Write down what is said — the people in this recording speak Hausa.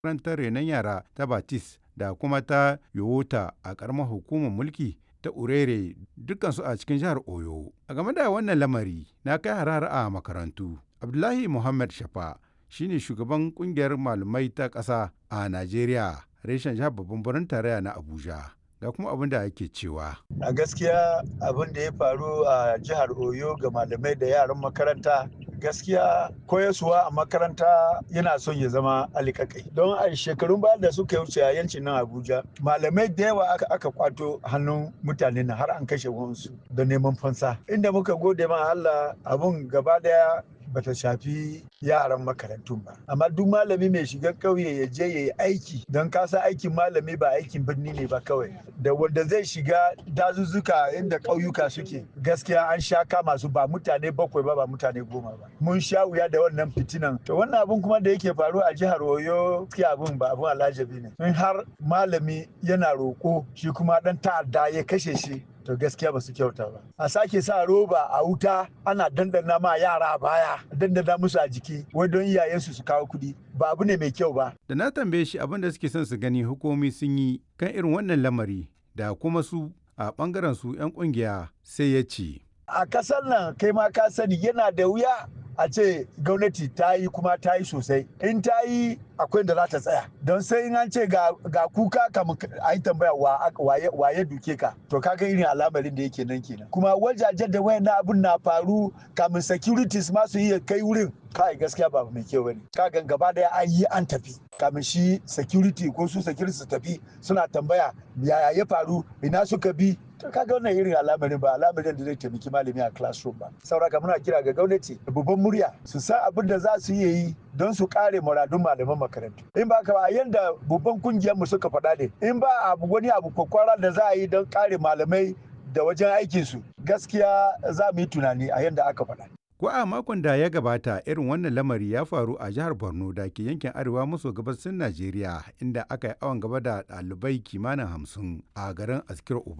makarantar renon yara ta Batis da kuma ta Yowota a ƙaramar hukumar mulki ta Urere dukansu a cikin jihar Oyo. A game da wannan lamari na kai harhara a makarantu. Abdullahi Muhammad Shafa shine shugaban kungiyar malamai ta ƙasa a Najeriya reshen jihar babban birnin tarayya na Abuja. Ga kuma abin da ake cewa. A gaskiya abin da ya faru a jihar Oyo ga malamai da yaran makaranta gaskiya koyaswa a makaranta yana son ya zama alikakai don a shekarun baya da suka wuce a yancin nan abuja malamai da yawa aka, aka kwato hannun mutane na har an kashe wansu da neman fansa inda muka gode ma allah abun gaba daya bata shafi yaran makarantun ba amma duk malami mai shiga ƙauye ya je ya yi aiki don kasa aikin malami ba aikin birni ne ba kawai da wanda zai shiga dazuzzuka inda ƙauyuka suke gaskiya an sha kama su ba mutane bakwai ba ba mutane goma ba mun sha wuya da wannan fitinan to wannan abun kuma da yake faru a jihar oyo gaskiya abun ba abun alajabi ne in har malami yana roƙo shi kuma dan ta'adda ya kashe shi to gaskiya ba su kyauta ba a sake sa roba a wuta ana dandana ma yara baya dandana musu a jiki wai don iyayensu su kawo kuɗi ba abu ne mai kyau ba Da na tambaye shi abin da suke son su gani hukumomi sun yi kan irin wannan lamari da kuma su a bangaren su 'yan kungiya sai ya ce. a kasar nan kai ma ka sani yana da wuya a ce gwamnati ta yi kuma ta yi sosai in ta yi akwai da za ta tsaya don sai in an ce ga, kuka kamun a yi tambaya waye duke ka to kaga irin alamarin da yake nan kenan kuma wajajen da wayan abun na faru kamun securities ma su iya kai wurin kai gaskiya ba mai kyau bane kaga gaba daya an yi an tafi kamin shi security ko su security su tafi suna tambaya yaya ya faru ina suka bi to kaga wannan irin alamarin ba alamarin da zai taimaki malami a classroom ba sauraka muna kira ga gwamnati da babban murya su san abin da za su iya yi don su kare muradun malaman makarantu in ba ka ba yanda babban kungiyar mu suka faɗa ne in ba abu wani abu kwakwara da za a yi don kare malamai da wajen aikinsu gaskiya za mu yi tunani a yanda aka faɗa Ko a makon da ya gabata irin wannan lamari ya faru a jihar Borno da ke yankin arewa maso gabasin Najeriya inda aka yi awon gaba da ɗalibai kimanin hamsin a garin Askir Uba.